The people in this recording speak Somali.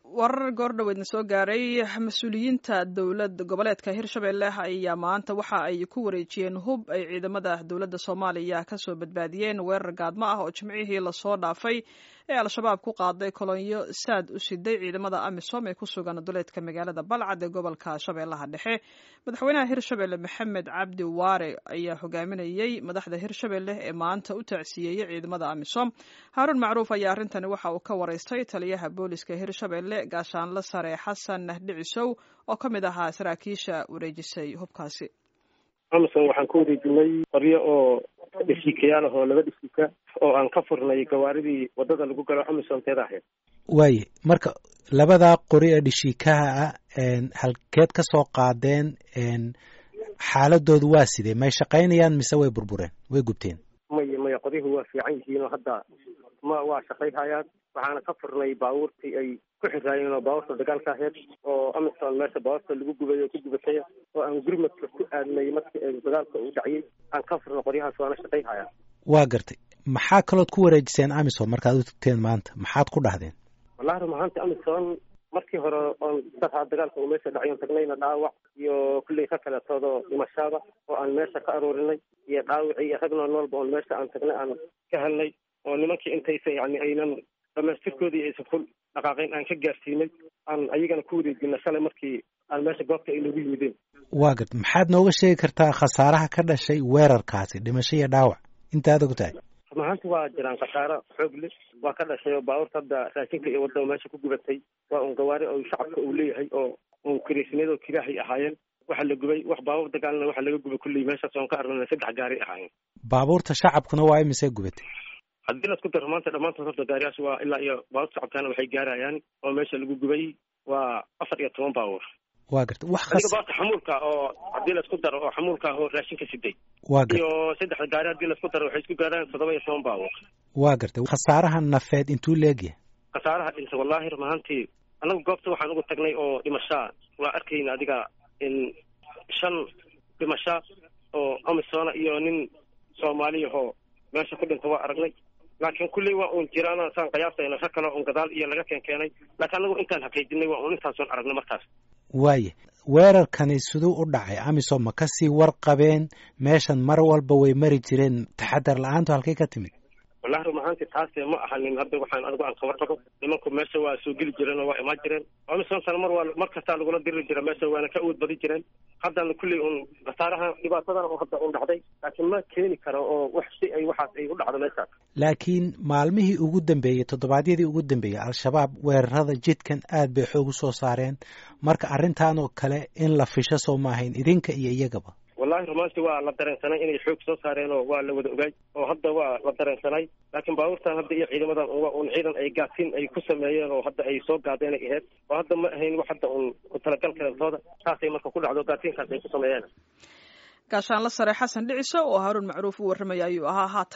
warar goordhoweedna soo gaaray mas-uuliyiinta dowlad goboleedka hirshabelle ayaa maanta waxa ay ku wareejiyeen hub ay ciidamada dowladda soomaaliya kasoo badbaadiyeen weerar gaadmo ah oo jimcihii lasoo dhaafay ee al-shabaab ku qaaday kolonyo saad u siday ciidamada amisom ee ku sugan duleedka magaalada balcad ee gobolka shabeellaha dhexe madaxweynaha hirshabelle maxamed cabdi waare ayaa hogaaminayey madaxda hirshabelle ee maanta u tacsiyeeyey ciidamada amisom haaruun macruuf ayaa arrintani waxa uu ka wareystay taliyaha booliska hirshabelle gaashaanle sare xasan dhicisow oo ka mid ahaa saraakiisha wareejisay hubkaasi amison waxaan ku wareejinay qoryo oo dheshiikayaal ah oo laba dheshiika oo aan ka furnay gawaaridii wadada lagu galo amison teeda ahayd waaye marka labadaa qori ee dheshiikaha ah halkeed ka soo qaadeen xaaladoodu waa sidee may shaqaynayaan mise way burbureen way gubteen maya maya qodihu waa fiican yihiin oo hadda ma waa shaqayhayaan waxaana ka furnay baabuurtii ay ku xiraayeen oo baabuurta dagaalka ahayd oo amison meesha baabuurta lagu gubay oo ku gubatay oo aan gurmadka ku aadnay markii ay dagaalka uu dhaciyey aan ka furnay qoryahaas waana shaqayhayaan waa gartay maxaa kalood ku wareejiseen amison markaad u tagteen maanta maxaad ku dhahdeen wallahi run ahaanti amison markii hore oon saraa dagaalka uu meesha dhacayon tagnayna dhaawac iyo kulley ka kaleetoodoo dhimashada oo aan meesha ka aroorinay iyo dhaawicii iyo rag nool noolba oon meesha aan tagnay aan ka helnay oo nimankii intaysa yani aynan dhamaystirkoodii aysan ful dhaqaaqayn aan ka gaarsiinay aan ayagana ku wareejina shalay markii aan meesha goobta ay noogu yimideen waa garta maxaad nooga sheegi kartaa khasaaraha ka dhashay weerarkaasi dhimasho iyo dhaawac intaad og tahay run ahaanti waa jiraan khasaaro xoog le waa ka dhashay oo baabuurta hadda raashinka iyo wadda meesha ku gubatay waa un gawaari oo shacabka uu leeyahay oo un kiriisniyad oo kiraahay ahaayeen waxa la gubay wax baabuur dagaalna waxa laga gubay kulley meeshaas oon ka arnana saddex gaari ahaayeen baabuurta shacabkuna waa imise gubatay haddii la isku daro maanta dhammaantood horta gaariyaas waa ilaa iyo baabuurta shacabkana waxay gaarayaan oo meesha lagu gubay waa afar iyo toban baabuur waa garta wax adiga baarta xamuulka oo haddii laisku daro oo xamuulka ah oo raashinka siday waa garta iyo saddexda gaari haddii laisku daro waxay isku gaaraan toddoba iyo toban baabuur waa gartay khasaaraha nafeed intuu leegyahay khasaaraha dhinta wallahi run ahaantii annagu goobta waxaan ugu tagnay oo dhimashaa waa arkayna adiga in shan dhimasha oo amisona iyo nin soomaaliyahoo meesha ku dhinta waa aragnay laakiin kulley waa uun jiraana saan qiyaasayna rag kale un gadaal iyo laga keen keenay laakiin anagu intaan xaqiijinay waa uun intaasoon aragnay markaas waaye weerarkani siduu u dhacay amisom ma kasii warqabeen meeshan mar walba way mari jireen taxadar la-aantu halkay ka timid wallahi run ahaanti taase ma ahanin hadda waxaan adigu aan kabar qabo nimanku meesha waa soo geli jireen oo waa imaan jireen amisonsana mar waa mar kastaa lagula diri jira meesha waana ka awood badi jireen haddana kulley un khasaaraha dhibaatadan oo hadda un dhacday laakiin ma keeni karo oo wax si ay waxaas ay u dhacdo meeshaas laakiin maalmihii ugu dambeeyey toddobaadyadii ugu dambeeyey al-shabaab weerarada jidkan aad bay xoog u soo saareen marka arrintan oo kale in la fisho soo maahayn idinka iyo iyagaba wallahi rumaanti waa la dareensanay inay xoog soo saareen oo waa la wada ogaay oo hadda waa la dareensanay laakiin baabuurtan hadda iyo ciidamadan waa un ciidan ay gaatin ay ku sameeyeen oo hadda ay soo gaadeen ay ahayd oo hadda ma ahayn wax hadda un ku talagal kaleentooda saasay marka ku dhacdo gaatiinkaas ay ku sameeyeen gaashaanle sare xasan dhiciso oo haaruun macruuf u warramaya ayuu ahaa haatan